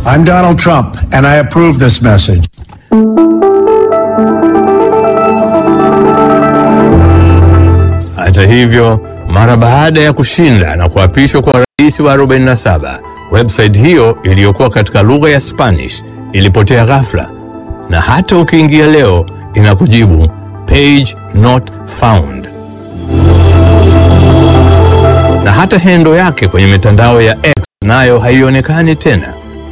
I'm Donald Trump, and I approve this message. Hata hivyo, mara baada ya kushinda na kuapishwa kwa rais wa 47, website hiyo iliyokuwa katika lugha ya Spanish ilipotea ghafla, na hata ukiingia leo inakujibu page not found. Na hata hendo yake kwenye mitandao ya X nayo haionekani tena.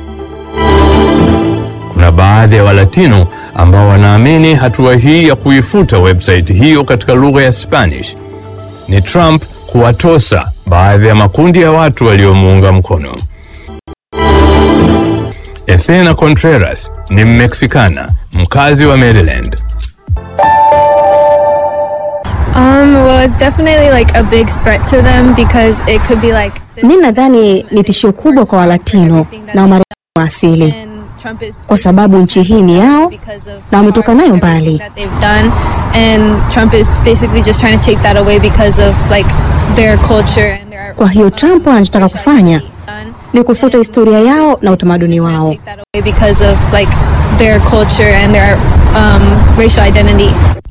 Kuna baadhi ya Walatino ambao wanaamini hatua hii ya kuifuta website hiyo katika lugha ya Spanish ni Trump kuwatosa baadhi ya makundi ya watu waliomuunga mkono. Ethena Contreras ni Mmeksikana mkazi wa Maryland. Um, well, it's definitely like a big threat to them because it could be like. Mi nadhani ni tishio kubwa kwa Walatino na Wamarekani wa asili kwa sababu nchi hii ni yao na wametoka nayo mbali. That they've done, and Trump is basically just trying to take that away because of like their culture and their. Kwa hiyo Trump anachotaka kufanya ni kufuta historia yao na utamaduni wao. Take that away because of like their culture and their um, racial identity.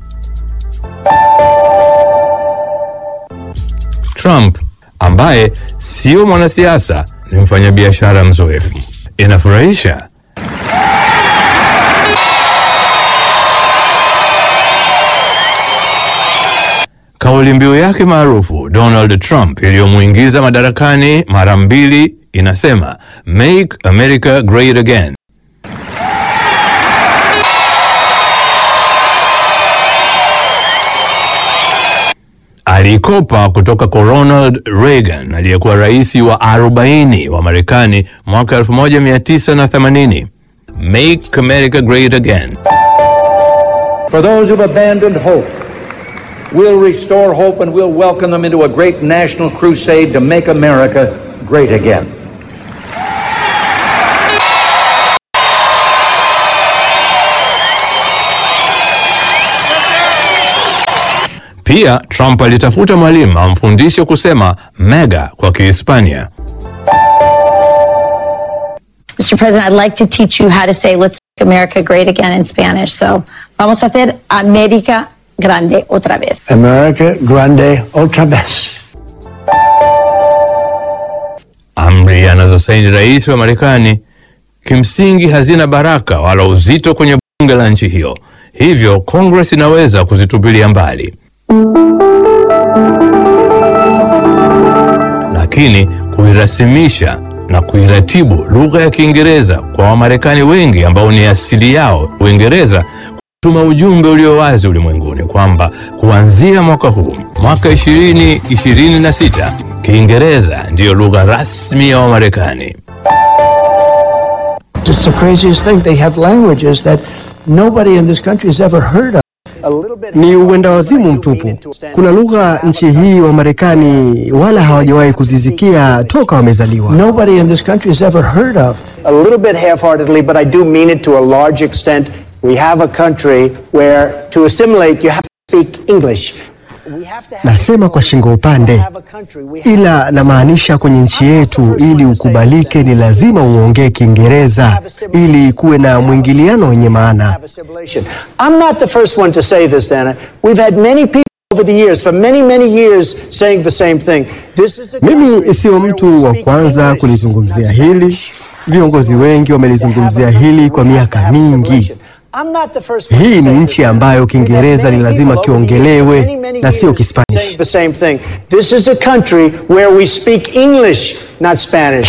Trump ambaye sio mwanasiasa ni mfanyabiashara mzoefu. Inafurahisha. Kauli mbiu yake maarufu Donald Trump iliyomwingiza madarakani mara mbili inasema Make America Great Again. Alikopa kutoka kwa Ronald Reagan aliyekuwa rais wa 40 wa Marekani mwaka 1980. Make America Great Again. For those who've abandoned hope, we'll restore hope and we'll welcome them into a great national crusade to make America great again. Pia Trump alitafuta mwalimu amfundishe kusema mega kwa Kihispania. Mr. President, I'd like to teach you how to say let's make America great again in Spanish. So, vamos a hacer América grande otra vez. America Grande otra vez. Amri anazosaini rais wa Marekani kimsingi hazina baraka wala uzito kwenye bunge la nchi hiyo, hivyo Congress inaweza kuzitupilia mbali, lakini kuirasimisha na kuiratibu lugha ya Kiingereza kwa Wamarekani wengi ambao ni asili yao Uingereza kutuma ujumbe ulio wazi ulimwenguni kwamba kuanzia mwaka huu mwaka 2026 Kiingereza ndiyo lugha rasmi ya Wamarekani. It's the craziest thing. They have languages that nobody in this country has ever heard of. Ni uenda wazimu mtupu. Kuna lugha nchi hii wa Marekani wala hawajawahi kuzisikia toka wamezaliwa. Nobody in this country has ever heard of. a little bit half-heartedly, but I do mean it to a large extent. We have a country where to assimilate you have to speak English. We have to have Nasema kwa shingo upande, have a country. We have ila namaanisha kwenye nchi yetu, ili ukubalike ni lazima uongee Kiingereza ili kuwe na mwingiliano wenye maana. have assimilation. I'm not the first one to say this, Dana. We've had many people over the years, for many, many years, saying the same thing. This is a Mimi country sio where we mtu wa speak kwanza English, kulizungumzia not hili. Spanish. Viongozi wengi wamelizungumzia hili kwa miaka mingi. I'm not the first one to Hii ni say nchi this. ambayo We've had Kiingereza many ni lazima people over the years, kiongelewe many, many na sio years, Kispanish. saying the same thing. This is a country where we speak English, not Spanish.